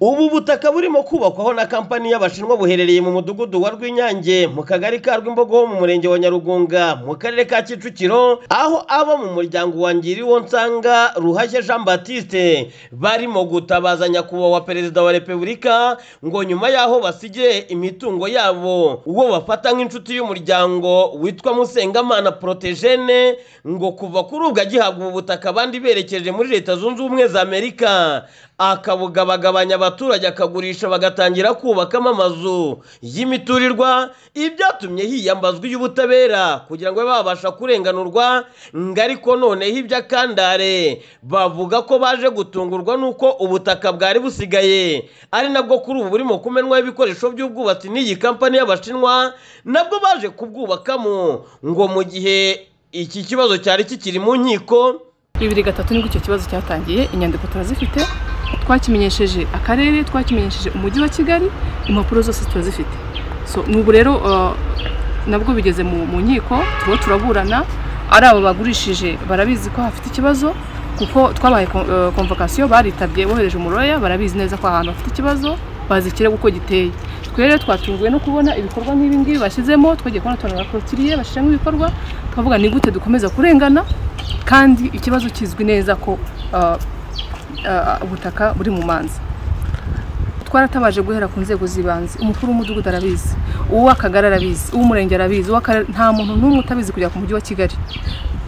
Ubu butaka burimo kubakwaho na kampani y'Abashinwa buherereye mu mudugudu wa Rwinyange mu kagari ka Rwimbogo ho mu murenge wa Nyarugunga mu karere ka Kicukiro aho abo mu muryango wa Ngiriwo Nsanga Ruhashya Jean Baptiste barimo gutabaza nyakubahwa perezida wa Repubulika ngo nyuma y'aho basigiye imitungo yabo uwo bafata nk'inshuti y'umuryango witwa Musengamana Protejene ngo kuva kuri ubwo agihabwa ubu butaka abandi berekeje muri Leta Zunze Ubumwe za Amerika akabugabagabanya abaturage akagurisha bagatangira kubakamo amazu y'imiturirwa ibyatumye hiyambazwa iy'ubutabera kugira ngo babe babasha kurenganurwa ngo ariko noneho iby'akandare bavuga ko baje gutungurwa n'uko ubutaka bwari busigaye ari nabwo kuri ubu burimo kumenwaho ibikoresho by'ubwubatsi n'iyi kampani y'abashinwa nabwo baje kubwubakamo ngo mu gihe iki kibazo cyari kikiri mu nkiko bibiri gatatu nibwo icyo kibazo cyatangiye inyandiko turazifite twakimenyesheje akarere twakimenyesheje umujyi wa kigali impapuro zose turazifite so n'ubu rero uh, nabwo bigeze mu mu nkiko turiho turaburana ari abo bagurishije barabizi ko hafite ikibazo kuko twabaye komvokasiyo baritabye bohereje umuroya barabizi neza ko ahantu hafite ikibazo bazi ikirego uko giteye twe rero twatunguwe no kubona ibikorwa nk'ibi ngibi bashyizemo twagiye kubona tubona bakorotiriye bashyiramo ibikorwa tukavuga ni gute dukomeza kurengana kandi ikibazo kizwi neza ko uh, uh, ubutaka buri mu manza twaratabaje guhera ku nzego z'ibanze umukuru w'umudugudu arabizi uw'akagari arabizi uw'umurenge arabizi uw'akarere nta muntu n'umwe utabizi kugera ku mujyi wa kigali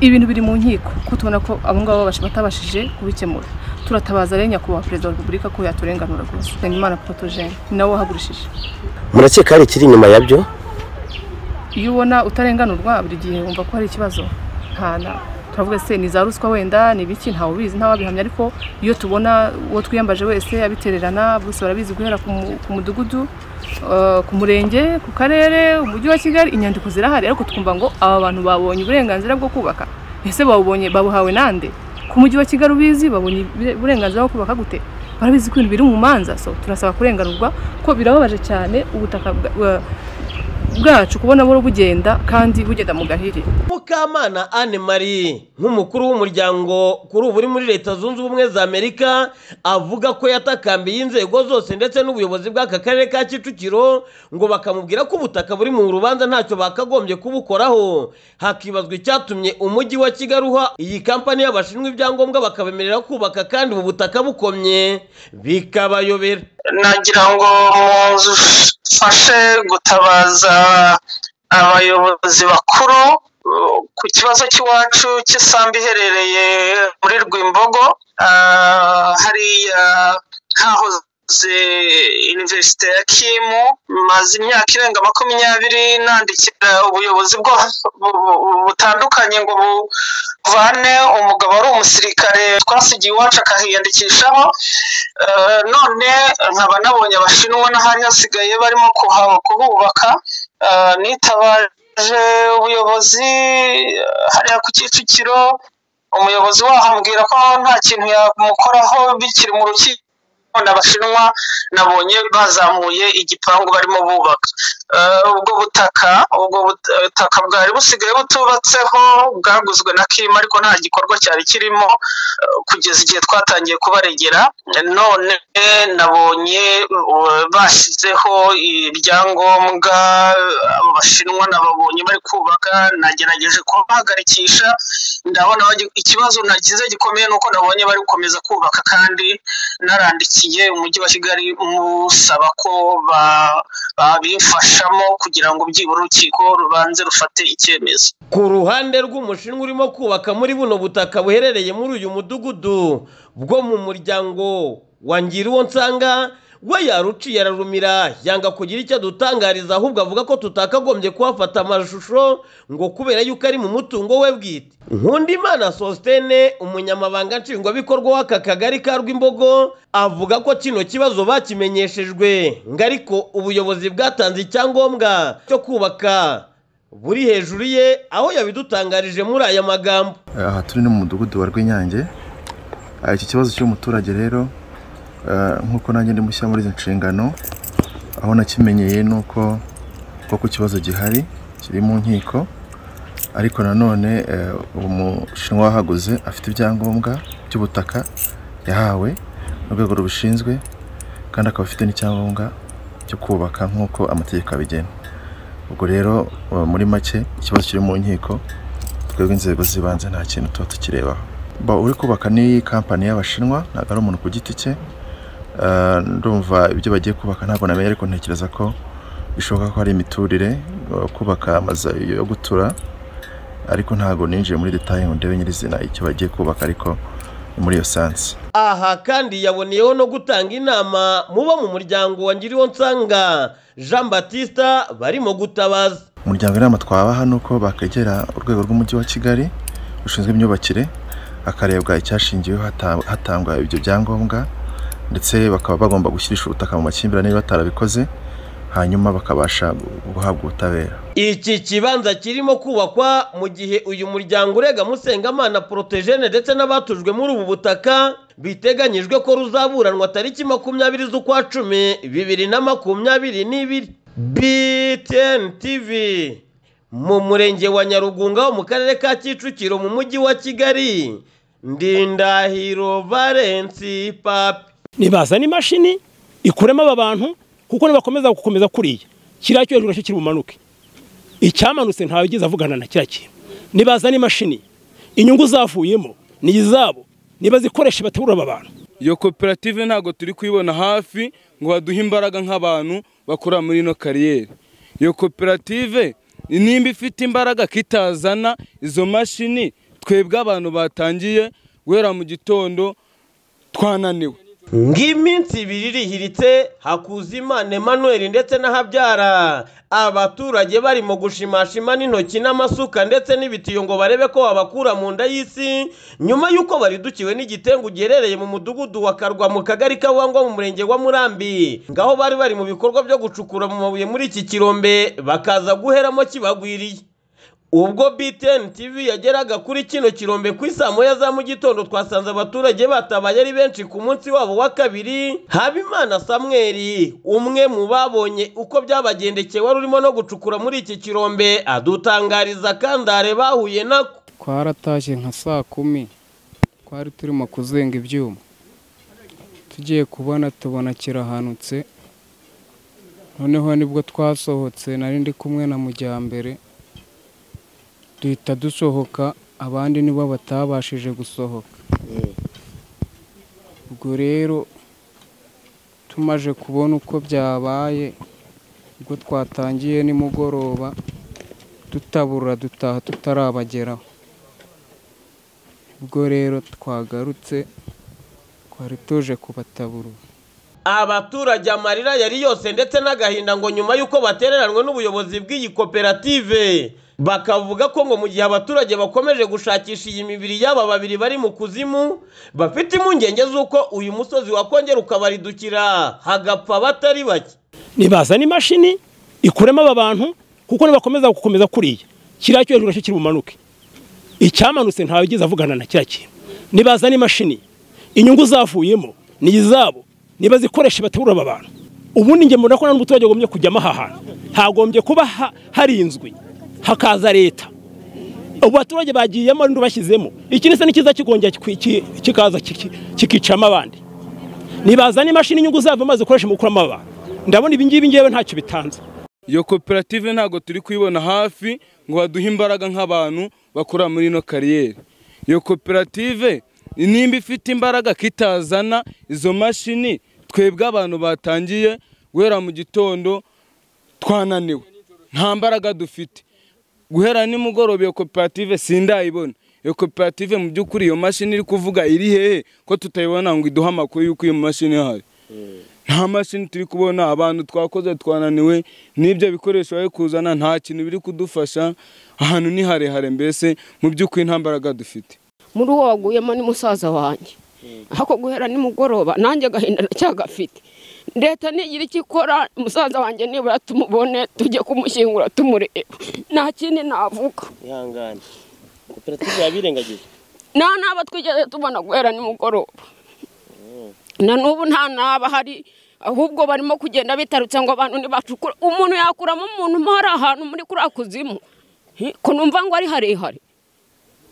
ibintu biri mu nkiko ko tubona ko abo ngabo babasha- batabashije kubikemura turatabaza rero nyakubahwa perezida wa repubulika ko yaturenganura rwose nsengimana porotogene ni nawe wahagurishije murakeka hari ikiri inyuma yabyo iyo ubona utarenganurwa buri gihe wumva ko hari ikibazo nta na turavuga se ni za ruswa wenda ni ibiki ntawe ubizi ntawabihamya ariko iyo tubona uwo twiyambaje wese abitererana bose barabizi guhera ku mu- ku mudugudu eh, ku murenge ku karere umujyi wa kigali inyandiko zirahari ariko twumva ngo aba bantu babonye uburenganzira bwo kubaka ese babubonye babuhawe nande ku mujyi wa kigali ubizi babonye ibire- uburenganzira bwo kubaka gute barabizi ko ibintu biri mu manza so turasaba kurenganurwa ko birababaje cyane ubutaka bwa- bwa- bwacu kubona buhoro bugenda kandi bugenda mu gahiri Mukamana Anne Marie nk'umukuru w'umuryango kuri ubu uri muri Leta Zunze Ubumwe za Amerika avuga ko yatakambiye inzego zose ndetse n'ubuyobozi bw'aka karere ka Kicukiro ngo bakamubwira ko ubutaka buri mu rubanza ntacyo bakagombye kubukoraho hakibazwa icyatumye umujyi wa Kigali uha iyi kampani y'abashinwa ibyangombwa bakabemerera kubaka kandi ubu butaka bukomye bikabayobera nagira ngo mufashe gutabaza abayobozi bakuru uh, ku kibazo cy'iwacu cy'isambu iherereye muri Rwimbogo Ah, hariya hahoze iniverisite ya Kimu maze imyaka irenga makumyabiri nandikira ubuyobozi bwo bu- bu- butandukanye ngo buvane umugabo wari umusirikare twasigiye iwacu akahiyandikishaho Eh, none nkaba nabonye abashinwa n'ahari hasigaye barimo kuha- kuhubaka Eh, nitabaje ubuyobozi eh, hariya ku kicukiro umuyobozi waho ambwira ko nta kintu yamukoraho bikiri mu rukiko none abashinwa nabonye bazamuye igipangu barimo bubaka Eh, ubwo butaka ubwo but- butaka bwari busigaye butubatseho bwaguzwe na kima ariko nta gikorwa cyari kirimo kugeza igihe twatangiye kubaregera none nabonye uh, bashyizeho ibyangombwa abo bashinwa nababonye bari kubaka nagerageje kubahagarikisha ndabona bagi- ikibazo nagize gikomeye nuko nabonye bari gukomeza kubaka kandi narandikiye umujyi wa kigali musaba ko ba- babimfashamo kugira ngo byibura urukiko rubanze rufate icyemezo Ku ruhande rw'umushinwa urimo kubaka muri buno butaka buherereye muri uyu mudugudu bwo mu muryango wa Ngiriwo Nsanga we yaruciye ararumira yanga kugira icyo adutangariza ahubwo avuga ko tutakagombye kuhafata amashusho ngo kubera yuko ari mu mutungo we bwite Nkundimana Sostene umunyamabanga nshingwabikorwa w'aka kagari ka Rwimbogo avuga ko kino kibazo bakimenyeshejwe ngo ariko ubuyobozi bwatanze icyangombwa cyo kubaka buri hejuru ye aho yabidutangarije muri aya magambo aha turi ni mu mudugudu wa rw'inyange Ah, iki kibazo cy'umuturage rero ah, nk'uko nanjye ndi mushya muri izi nshingano aho nakimenyeye ni uko koko ikibazo gihari kiri mu nkiko ariko nanone eh, uwo mushinwa wahaguze afite ibyangombwa by'ubutaka yahawe n'urwego rubishinzwe kandi akaba afite n'icyangombwa cyo kubaka nk'uko amategeko abigena ubwo rero eh, muri make ikibazo kiri mu nkiko twebwe inzego z'ibanze nta kintu tuba tukirebaho Ba- uri kubaka ni kampani y'abashinwa ntabwo ari umuntu ku giti cye Eh, ndumva ibyo bagiye kubaka ntabwo namenye ariko ntekereza ko bishoboka ko hari imiturire eh, kubaka amazu yo gutura ariko ntabwo ninjiye muri detaye ngo ndebe nyirizina icyo bagiye kubaka ariko ni muri iyo sansi aha kandi yaboneyeho no gutanga inama muba mu muryango wa ngiriwo nsanga jean batista barimo gutabaza umuryango inama twabaha ni uko bakegera urwego rw'umujyi wa kigali rushinzwe imyubakire hakarebwa icyashingiweho hata- hatangwa ibyo byangombwa ndetse bakaba bagomba gushyirisha ubutaka mu makimbirane niba batarabikoze hanyuma bakabasha gu- guhabwa ubutabera iki kibanza kirimo kubakwa mu gihe uyu muryango urega musengamana porotejene ndetse n'abatujwe muri ubu butaka biteganyijwe ko ruzaburanwa tariki makumyabiri z'ukwa cumi bibiri na makumyabiri n'ibiri btn tv mu murenge wa nyarugunga ho mu karere ka kicukiro mu mujyi wa kigali ndindahiro valensi papi nibazana imashini ikuremo aba bantu kuko nibakomeza gukomeza kuriya kiriya cyo hejuru nacyo kiri bumanuke icyamanutse ntawe ugeze avugana na kiriya kintu nibazana imashini inyungu zavuyemo ni izabo nibazikoreshe baterura aba bantu iyo koperative ntabwo turi kuyibona hafi ngo baduhe imbaraga nk'abantu bakora muri ino kariyeri iyo koperative nimba ifite imbaraga kitazana izo mashini twebwe abantu batangiye guhera mu gitondo twananiwe ng'iminsi ibiri irihiritse hakuzimana emmanuel ndetse na habyara abaturage barimo gushimashima n'intoki n'amasuka ndetse n'ibitiyo ngo barebe ko babakura mu nda y'isi nyuma y'uko baridukiwe n'igitengu giherereye mu mudugudu wa karwa mu kagari kawangwa mu murenge wa murambi ngaho bari bari mu bikorwa byo gucukura mu mabuye muri iki kirombe bakaza guheramo kibagwiriye ubwo BTN TV yageraga kuri kino kirombe ku isaa moya za mu gitondo twasanze abaturage batabaye ari benshi ku munsi wabo wa kabiri Habimana Samuel umwe mu babonye uko byabagendekeye wari urimo no gucukura muri iki kirombe adutangariza kandare bahuye nako twarataje nka saa kumi twari turimo kuzenga ibyuma tugiye kubona tubona kirahanutse noneho nibwo twasohotse nari ndi kumwe na mujyambere duhita dusohoka abandi nibo batabashije gusohoka ubwo rero tumaze kubona uko byabaye ubwo twatangiye nimugoroba tutabura dutaha tutarabageraho ubwo rero twagarutse twari tuje kubatabura abaturage amarira yari yose ndetse n'agahinda ngo nyuma y'uko batereranwe n'ubuyobozi bw'iyi koperative bakavuga ko ngo mu gihe abaturage bakomeje gushakisha iyi mibiri y'aba babiri bari mu kuzimu bafite impungenge z'uko uyu musozi wakongera ukabaridukira hagapfa batari bake nibazana imashini ikuremo aba bantu kuko nibakomeza gukomeza kuriya kiriya cyo hejuru nacyo kiri bumanuke icyamanutse ntawe ugeze avugana na kiriya kintu nibazana imashini inyungu zavuyemo ni izabo nibazikoreshe baterura aba bantu ubundi njye mbona ko nta n'umuturage agombye kujyamo aha hantu hagombye kuba ha- harinzwe hakaza leta ubu baturage bagiyemo n'ubashyizemo ikindi se n'ikiza kikongera kikwi- ki- kikaza kiki- kikicamo abandi nibazana imashini inyungu zava maze ukoresha mu gukuramo abantu ndabona ibi ngibi ngewe ntacyo bitanze iyo koperative ntabwo turi kuyibona hafi ngo baduhe imbaraga nk'abantu bakora muri ino kariyeri iyo koperative nimba ifite imbaraga kitazana izo mashini twebwe abantu batangiye guhera mu gitondo twananiwe nta mbaraga dufite guhera nimugoroba iyo koperative sindayibona iyo koperative mu by'ukuri iyo mashini iri kuvuga iri hehe ko tutayibona ngo iduhe amakuru y'uko iyo mashini ihari nta mashini turi kubona abantu twakoze twananiwe n'ibyo bikoresho bari kuzana nta kintu biri kudufasha ahantu ni harehare mbese mu by'ukuri nta mbaraga dufite muri uwo waguyemo ni musaza wanjye ako guhera nimugoroba nanjye agahinda ndacyagafite leta ntigira icyo ikora musaza wanjye nibura tumubone tujye kumushyingura tumureba nta kindi navuga ihangane koperative yabirengagije nta n'abo twigeze tubona guhera nimugoroba na n'ubu nta n'aba hari ahubwo barimo kugenda bitarutse ngo abantu ntibacukure umuntu yakuramo umuntu mo hari ahantu muri kuriya kuzimu Hi, ko numva ngo ari harehare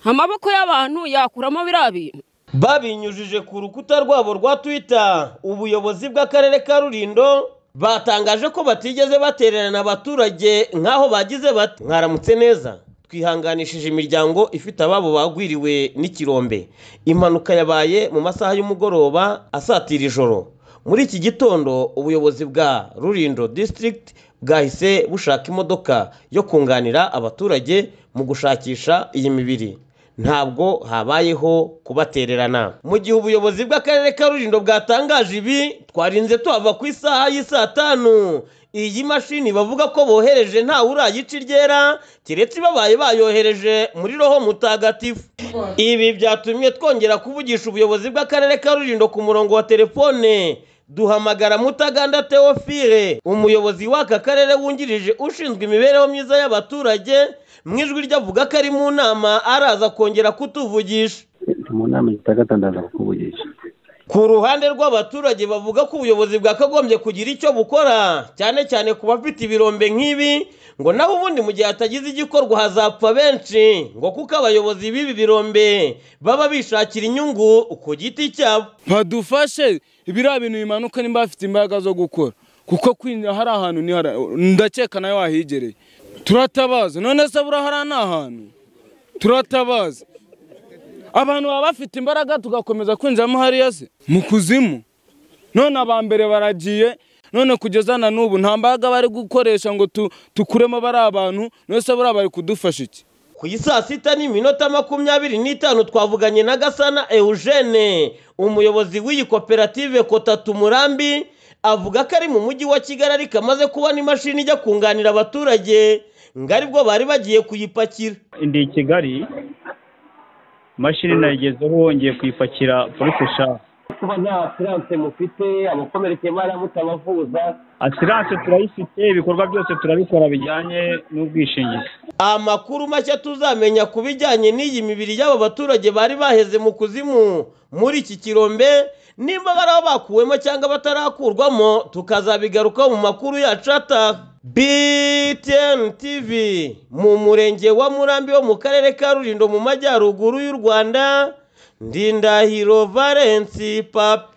amaboko y'abantu yakuramo biriya bintu babinyujije ku rukuta rwabo rwa Twitter ubuyobozi bw'akarere ka Rulindo batangaje ko batigeze batererana abaturage nk'aho bagize bati mwaramutse neza twihanganishije imiryango ifite ababo bagwiriwe n'ikirombe impanuka yabaye mu masaha y'umugoroba asatira ijoro muri iki gitondo ubuyobozi bwa rurindo district bwahise bushaka imodoka yo kunganira abaturage mu gushakisha iyi mibiri ntabwo habayeho kubatererana mu gihe ubuyobozi bw'akarere ka rurindo bwatangaje ibi twarinze tuhava ku isaha y'i saa tanu iyi mashini bavuga ko bohereje ntawe urayica iryera keretse babaye bayohereje muri roho mutagatifu ibi byatumye twongera kuvugisha ubuyobozi bw'akarere ka rurindo ku murongo wa telefone duhamagara mutaganda teofile umuyobozi w'aka karere wungirije ushinzwe imibereho myiza y'abaturage mu ijwi rye avuga ko ari mu nama araza kongera kutuvugisha mu nama zitagata ndaza kukuvugisha ku ruhande rw'abaturage bavuga ko ubuyobozi bwakagombye kugira icyo bukora cyane cyane ku bafite ibirombe nk'ibi ngo naho ubundi mu gihe hatagize igikorwa hazapfa benshi ngo kuko abayobozi b'ibi birombe baba bishakira inyungu ku giti cyabo badufashe biriya bintu bimanuka nimba bafite imbaraga zo gukora kuko kwinjira hari ahantu ni hara- ndakeka nawe wahigereye turatabaza none se buriya hariya ni ahantu turatabaza abantu baba bafite imbaraga tugakomeza kwinjiramo hariya se mu kuzimu none aba mbere baragiye none kugeza na n'ubu nta mbaraga bari gukoresha ngo tu- tukuremo bari abantu none se buriya bari kudufasha iki ku i saa sita n'iminota makumyabiri n'itanu twavuganye na gasana eugene umuyobozi w'iyi koperative kotatu murambi avuga ko ari mu mujyi wa kigali ariko amaze kubona imashini ijya kunganira abaturage ngo aribwo bari bagiye kuyipakira ndi i kigali imashini nayigezeho wongeye kuyipakira polisi shaka kuba nta asiranse mufite abakomerekeye baramutabavuza asiranse turayifite ibikorwa byose turabikora bijyanye n'ubwishingizi amakuru mashya tuzamenya ku bijyanye n'iyi mibiri y'aba baturage bari baheze mu kuzimu muri iki kirombe nimba bari aho bakuwemo cyangwa batarakurwamo tukazabigarukaho mu makuru yacu ataha btn tv mu murenge wa murambi wo mu karere ka rurindo mu majyaruguru y'u rwanda ndindahiro valensi papi